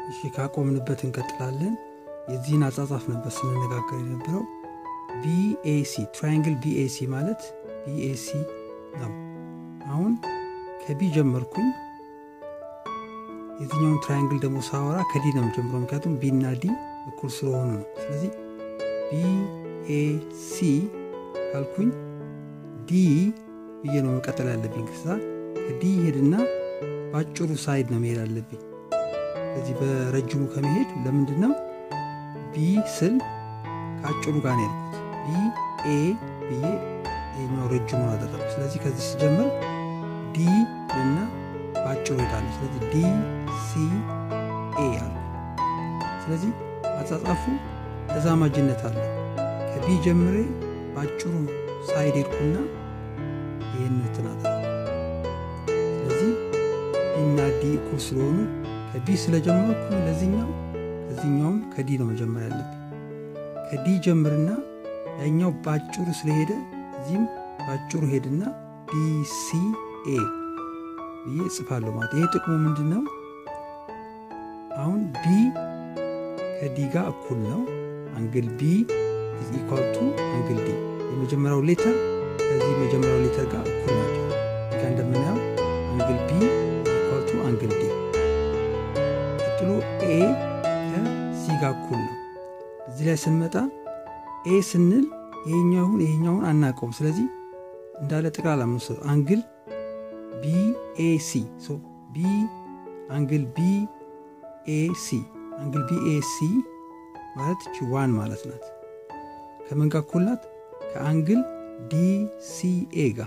እሺ ካቆምንበት እንቀጥላለን። የዚህን አጻጻፍ ነበር ስንነጋገር የነበረው። ቢኤሲ ትራያንግል ቢኤሲ ማለት ቢኤሲ ነው። አሁን ከቢ ጀመርኩኝ። የትኛውን ትራያንግል ደግሞ ሳወራ ከዲ ነው ጀምሮ፣ ምክንያቱም ቢ እና ዲ እኩል ስለሆኑ ነው። ስለዚህ ቢኤሲ ካልኩኝ ዲ ብዬ ነው መቀጠል ያለብኝ። ከዛ ከዲ ሄድና በአጭሩ ሳይድ ነው መሄድ አለብኝ። ስለዚህ በረጅሙ ከመሄድ ለምንድን ነው ቢ ስል ከአጭሩ ጋር ነው ያልኩት። ቢ ኤ ብዬ ይህኛው ረጅሙን አደረግኩ። ስለዚህ ከዚህ ስጀምር ዲ እና በአጭሩ ሄዳለሁ። ስለዚህ ዲ ሲ ኤ አሉ። ስለዚህ አጻጻፉ ተዛማጅነት አለው። ከቢ ጀምሬ በአጭሩ ሳይድ ሄድኩና ይህን እንትን ስለዚህ ቢና ዲ እኩል ስለሆኑ ከቢ ስለጀመርኩ ለዚህኛው ከዚህኛውም ከዲ ነው መጀመር ያለብኝ። ከዲ ጀምርና ያኛው በአጭሩ ስለሄደ እዚህም በአጭሩ ሄድና ዲሲኤ ብዬ እጽፋለሁ ማለት ይሄ ጥቅሙ ምንድን ነው? አሁን ቢ ከዲ ጋር እኩል ነው። አንግል ቢ ኢዝ ኢኳል ቱ አንግል ዲ የመጀመሪያው ሌተር ከዚህ መጀመሪያው ሌተር ጋር እኩል ናቸው። እዚጋ እንደምናየው አንግል ቢ ኢኳል ቱ አንግል ዲ ቀጥሎ ኤ ከሲ ጋር እኩል ነው። እዚህ ላይ ስንመጣ ኤ ስንል ይሄኛውን ይሄኛውን አናውቀውም። ስለዚህ እንዳለ ጠቅላላ ምንወስድ አንግል ቢኤሲ ቢ አንግል ቢኤሲ አንግል ቢኤሲ ማለት እቺ ዋን ማለት ናት። ከምን ጋር እኩል ናት? ከአንግል ዲሲኤ ጋር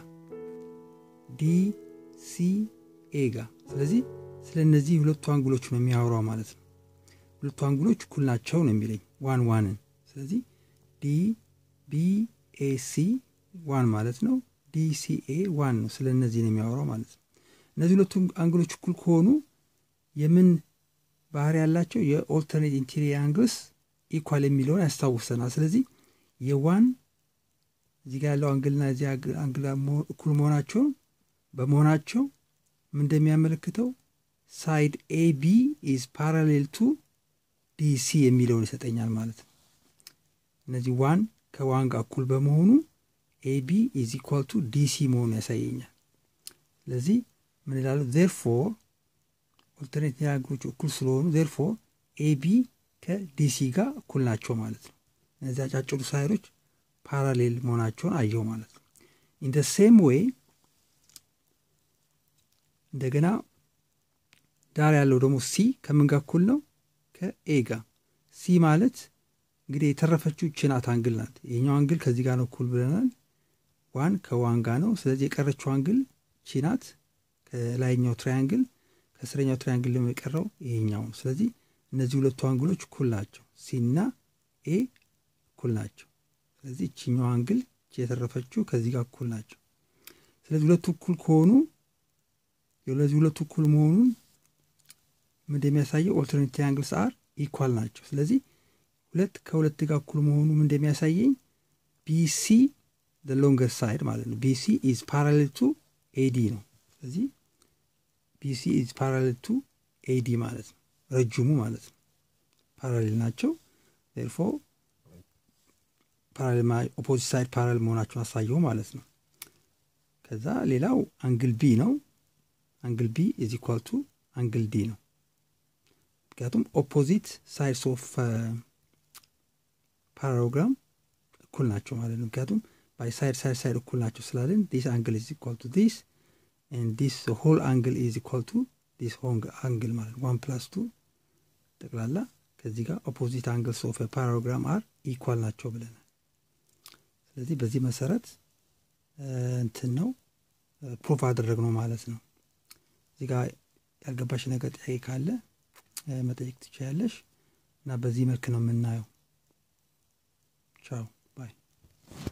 ዲሲኤ ጋር። ስለዚህ ስለ እነዚህ ሁለቱ አንግሎች ነው የሚያወራው ማለት ነው። ሁለቱ አንግሎች እኩል ናቸው ነው የሚለኝ ዋን ዋንን። ስለዚህ ዲ ቢኤሲ ዋን ማለት ነው። ዲሲኤ ዋን ነው። ስለ እነዚህ ነው የሚያወራው ማለት ነው። እነዚህ ሁለቱ አንግሎች እኩል ከሆኑ የምን ባህሪ ያላቸው የኦልተርኔት ኢንቴሪየር አንግልስ ኢኳል የሚለውን ያስታውሰናል። ስለዚህ የዋን እዚህ ጋር ያለው አንግልና እዚህ አንግል እኩል መሆናቸውን በመሆናቸው ምን እንደሚያመለክተው ሳይድ ኤቢ ኢዝ ፓራሌል ቱ ዲሲ የሚለውን ይሰጠኛል ማለት ነው። እነዚህ ዋን ከዋን ጋር እኩል በመሆኑ ኤቢ ኢዝ ኢኳል ቱ ዲሲ መሆኑ ያሳየኛል። ስለዚህ ምን ይላሉ? ዜርፎር ኦልተርኔት አንግሎች እኩል ስለሆኑ ዜርፎር ኤቢ ከዲሲ ጋር እኩል ናቸው ማለት ነው። እነዚህ አጫጭሩ ሳይሮች ፓራሌል መሆናቸውን አየው ማለት ነው። ኢን ደ ሴም ዌይ እንደገና ዳር ያለው ደግሞ ሲ ከምን ጋር እኩል ነው? ከኤ ጋር። ሲ ማለት እንግዲህ የተረፈችው ችናት አንግል ናት። ይህኛው አንግል ከዚህ ጋር ነው እኩል ብለናል። ዋን ከዋን ጋር ነው። ስለዚህ የቀረችው አንግል ቺናት ከላይኛው ትራያንግል፣ ከስረኛው ትራያንግል ደግሞ የቀረው ይሄኛው ነው። ስለዚህ እነዚህ ሁለቱ አንግሎች እኩል ናቸው። ሲና ኤ እኩል ናቸው። ስለዚህ እችኛው አንግል የተረፈችው ከዚህ ጋር እኩል ናቸው። ስለዚህ ሁለቱ እኩል ከሆኑ የለዚህ ሁለቱ እኩል መሆኑን ምን እንደሚያሳየው ኦልተርኔት ትራያንግልስ አር ኢኳል ናቸው። ስለዚህ ሁለት ከሁለት ጋር እኩል መሆኑ ምን እንደሚያሳየኝ ቢሲ ሎንገር ሳይድ ማለት ነው። ቢሲ ኢዝ ፓራሌል ቱ ኤዲ ነው። ስለዚህ ቢሲ ኢዝ ፓራሌል ቱ ኤዲ ማለት ነው፣ ረጅሙ ማለት ነው። ፓራሌል ናቸው። ፎ ኦፖዚት ሳይድ ፓራሌል መሆናቸውን አሳየው ማለት ነው። ከዛ ሌላው አንግል ቢ ነው። አንግል ቢ ኢዝ ኢኳል ቱ አንግል ዲ ነው። ምክንያቱም ኦፖዚት ሳይድስ ኦፍ ፓራግራም እኩል ናቸው ማለት ነው። ምክንያቱም ባይ ሳይድ ሳይድ ሳይድ እኩል ናቸው ስላለን ዲስ አንግል ኢዝ ኢኳል ቱ ዲስ ኤንድ ዲስ ሆል አንግል ኢዝ ኢኳል ቱ ዲስ አንግል ማለት ዋን ፕላስ ቱ ጠቅላላ ከዚህ ጋር ኦፖዚት አንግልስ ኦፍ ፓራግራም አር ኢኳል ናቸው ብለናል። ስለዚህ በዚህ መሰረት እንትን ነው ፕሩፍ አደረግነው ማለት ነው። እዚህ ጋር ያልገባሽ ነገር ጥያቄ ካለ መጠየቅ ትችያለሽ እና በዚህ መልክ ነው የምናየው። ቻው